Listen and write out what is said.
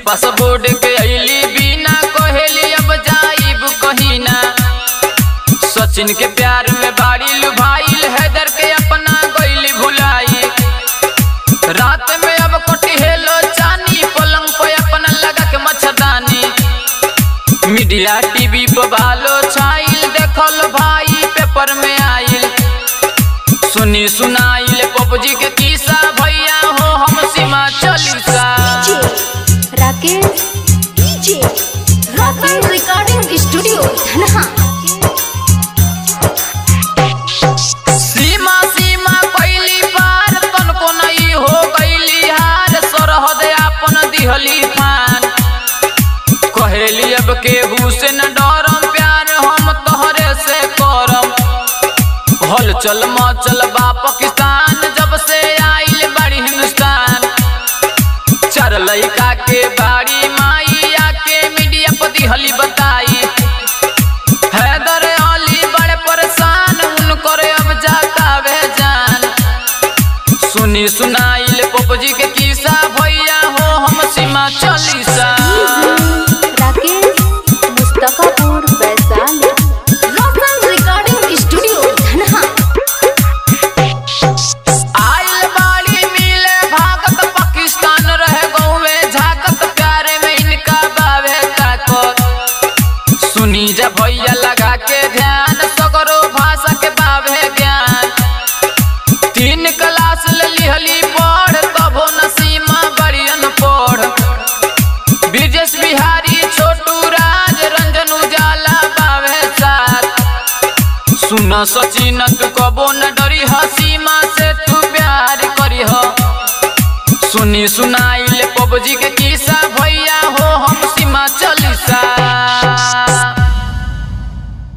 passport के अली बिना कहेली अब जाइब कहीं ना सचिन के प्यार में बाड़ी लुभाइल हैदर के अपना गईली भुलाई रात में अब कटी हेलो चानी पलंग पे अपना लगा के मच्छरदानी मीडिया टीवी पर भालो छाइल देखल भाई पेपर में आइल सुनी सुनाइल पबजी के किस्सा भैया हो हम सीमा चालीसा राकेश डीजे रॉकल रिकॉर्डिंग स्टूडियो धनहा सीमा सीमा कैली पार तनको नहीं हो गईली हार सरहद आपन दिहली फान कहेली अब केहू से न डरम प्यार हम तोहरे से करम हल चल मचल बा पाकिस्तान जब से आइल बड़ी हिंदुस्तान चार लड़का के बाड़ी माई आके मीडिया पर दिहली बताई हैदर अली बड़े परेशान उनकर अब जाता वे जान सुनी सुनाइल पपजी के किस्सा भैया हो हम सीमा चालीसा राकेश मुस्तफापुर वैशाली रॉकल रिकॉर्डिंग स्टूडियो धनहा आइल बाड़ी मिले भागत पाकिस्तान रहे गौवे झाकत प्यारे में इनका बावे ताकत सुनी जा भैया लगा के ध्यान सगरो भाषा के बावे ज्ञान तीन क्लास ले लिहली पढ़ तबो नसीमा बड़ियन पढ़ ब्रिजेश बिहारी छोटू राज रंजन उजाला बावे साथ सुन सचिन तू कबो न डरी हसीमा से तू प्यार करी हो सुनी सुनाइले पबजी के किस्सा भैया हो